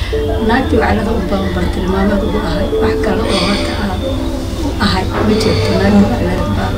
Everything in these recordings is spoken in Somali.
naagtii waclada u badan bartilmaameed ugu ahay wax kale oo horta aan u ahay ma jirto naagtii waclada baa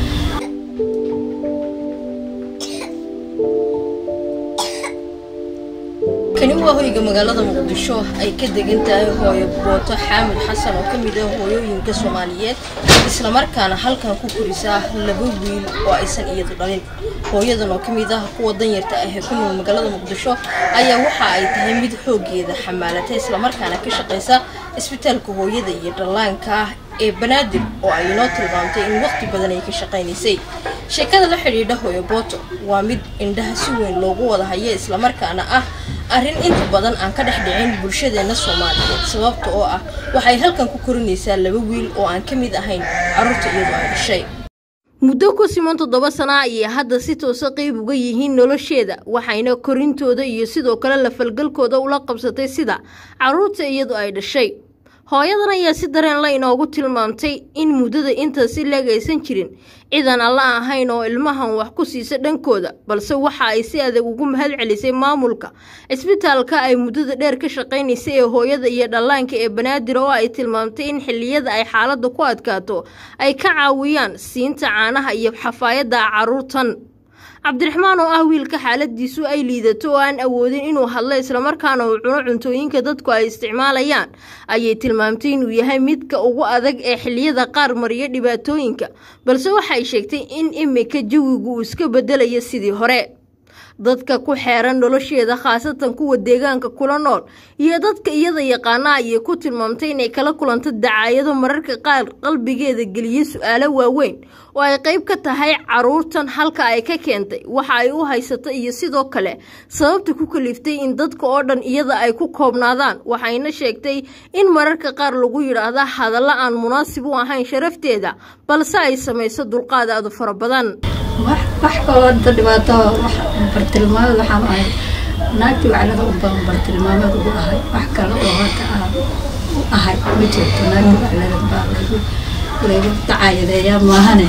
kani waa hoyga magaalada muqdisho ay ka degan tahay hooyo booto xaamid xasan oo ka mid ah hooyooyinka soomaaliyeed islamarkaana halkan ku korisaa laba wiil oo aysan iyadu dhalin hooyadan oo ka mid ah kuwa danyarta ah ee ku nool magaalada muqdisho ayaa waxa ay tahay mid xoogeeda xamaalata islamarkaana ka shaqaysa isbitaalka hooyada iyo dhallaanka ah ee banaadir oo ay inoo tilmaamtay in waqti badan ay ka shaqaynaysay sheekada la xidhiidha hooyo booto waa mid indhaha si weyn loogu wada hayo islamarkaana ah arrin inta badan aan ka dhex dhicin bulshadeenna soomaaliyeed sababta oo ah waxay halkan ku korinaysaa laba wiil oo aan ka mid ahayn carruurta iyadoo ay dhashay muddo ku siman toddoba sana ayay hadda si toosa qeyb uga yihiin nolosheeda waxayna korintooda iyo sidoo kale la falgalkooda ula qabsatay sida carruurta iyadoo ay dhashay hooyadan ayaa si dareen la inoogu tilmaamtay in muddada intaasi leegaysan jirin cidan alla ahayn oo ilmahan wax ku siisa dhankooda balse waxa ay si adag ugu mahad celisay maamulka cisbitaalka ay muddada dheer ka shaqaynaysay ee hooyada iyo dhallaanka ee banaadir oo ay tilmaamtay in xilliyada ay xaaladda ku adkaato ay ka caawiyaan siinta caanaha iyo xafaayadda carruurtan cabdiraxmaan oo ah wiilka xaaladiisu ay liidato oo aan awoodin inuu hadlo islamarkaana uu cuno cuntooyinka dadku ay isticmaalayaan ayay tilmaamtay inuu yahay midka ugu adag ee xilliyada qaar mariya dhibaatooyinka balse waxay sheegtay in imika jawigu uu iska bedelayo sidii hore dadka ku xeeran nolosheeda khaasatan kuwa deegaanka kula nool iyo dadka iyada yaqaana ayay ku tilmaamtay inay kala kulanto dacaayado mararka qaar qalbigeeda geliya su-aalo waaweyn oo ay qayb ka tahay caruurtan halka ay ka keentay waxa ay u haysato iyo sidoo kale sababta ku kaliftay in dadka oo dhan iyada ay ku koobnaadaan waxayna sheegtay in mararka qaar lagu yidhaahda hadallo aan munaasib u ahayn sharafteeda balse ay samayso dulqaad aadu fara badan wax kaloo inta dhibaato wax bartilmaameed waxaan ahay naagtii waclada u badan bartilmaameed ugu ahay wax kale oo horta aan u ahay ma jirto naagtii waclada baa laygu laygu dacaayadeeyaa maahane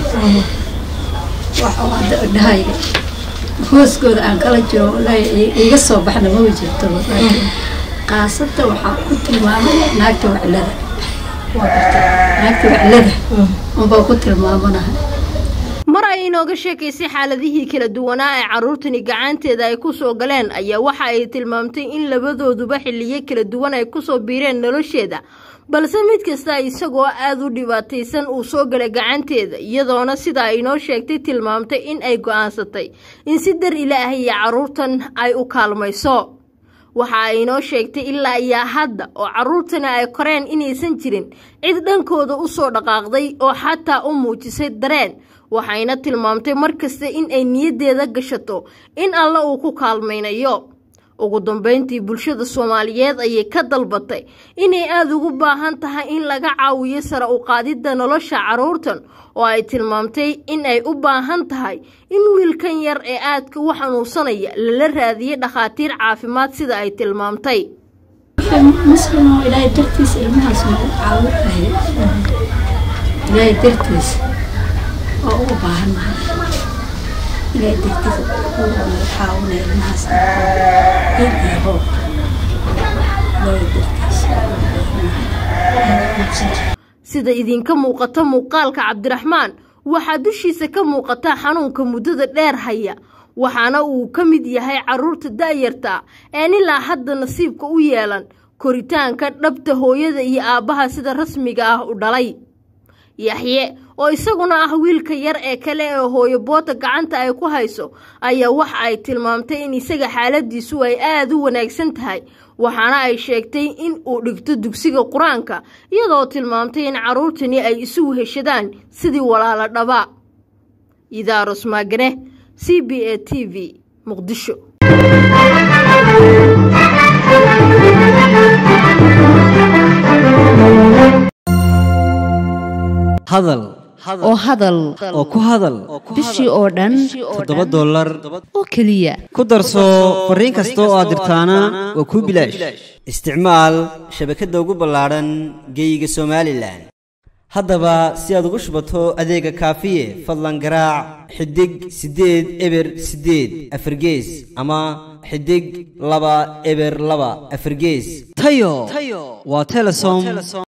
wax oo hadda dhahayga hooskooda aan kala jiro wallaahi iga soo baxna maba jirto laakiin qaasada waxaan ku tilmaamay naagta waclada waa barta naagta waclada unbaa ku tilmaamanahay mar ay inooga sheekaysay xaaladihii kala duwanaa ee carruurtani gacanteeda ay ku soo galeen ayaa waxa ay tilmaamtay in labadooduba xilliyo kala duwan ay ku soo biireen nolosheeda balse mid kasta isagoo aada u dhibaataysan uu soo galay gacanteeda iyadoona sida ay inoo sheegtay tilmaamtay in ay go-aansatay in si dar ilaah iyo carruurtan ay u kaalmayso waxa ay inoo sheegtay ilaa iyo hadda oo carruurtani ay koreen inaysan jirin cid dhankooda u soo dhaqaaqday oo xataa u muujisay dareen waxayna tilmaamtay mar kasta in ay niyaddeeda gashato in alle uu ku kaalmaynayo ugu dambeyntii bulshada soomaaliyeed ayay ka dalbatay inay aada ugu baahan tahay in laga caawiyo sare u qaadidda nolosha carruurtan oo ay tilmaamtay in ay u baahan tahay in wiilkan yar ee aadka u xanuunsanaya lala raadiyay dhakhaatiir caafimaad sida ay tilmaamtay muslim oo ilaahay dartiisa ilmahaas nagu caawinahay ilaahay dartiisa oo ugu baahannahay ilaahay dartiisa uu nagu caawinaya ilmahaas in iyo hoob ilaahay dartiisa sida idinka muuqata muuqaalka cabdiraxmaan waxaa dushiisa ka muuqata xanuunka muddada dheer haya waxaana uu ka mid yahay carruurta da'yarta een ilaa hadda nasiibka u yeelan koritaanka dhabta hooyada iyo aabbaha sida rasmiga ah u dhalay yaxye oo isaguna ah wiilka yar ee kale ee hooyo boota gacanta ay ku hayso ayaa waxa ay tilmaamtay in isaga xaaladiisu ay aada u wanaagsan tahay waxaana ay sheegtay in uu dhigto dugsiga qur-aanka iyadoo tilmaamtay in carruurtani ay isugu heshadaan sidii walaalo dhaba idaaros maagane c b a t v muqdisho hadal oo hadal oo ku hadal bishii oo dhan toddoba dollar oo keliya ku darso fariin kasta oo aad dirtaana waa kuu bilaash isticmaal shabakadda ugu ballaadhan geeyiga somalilan haddaba si aad ugu shubato adeega kaafiye fadlan garaac xidig siddeed eber siddeed afargees ama xidig laba eber laba afargees tayo waa telesom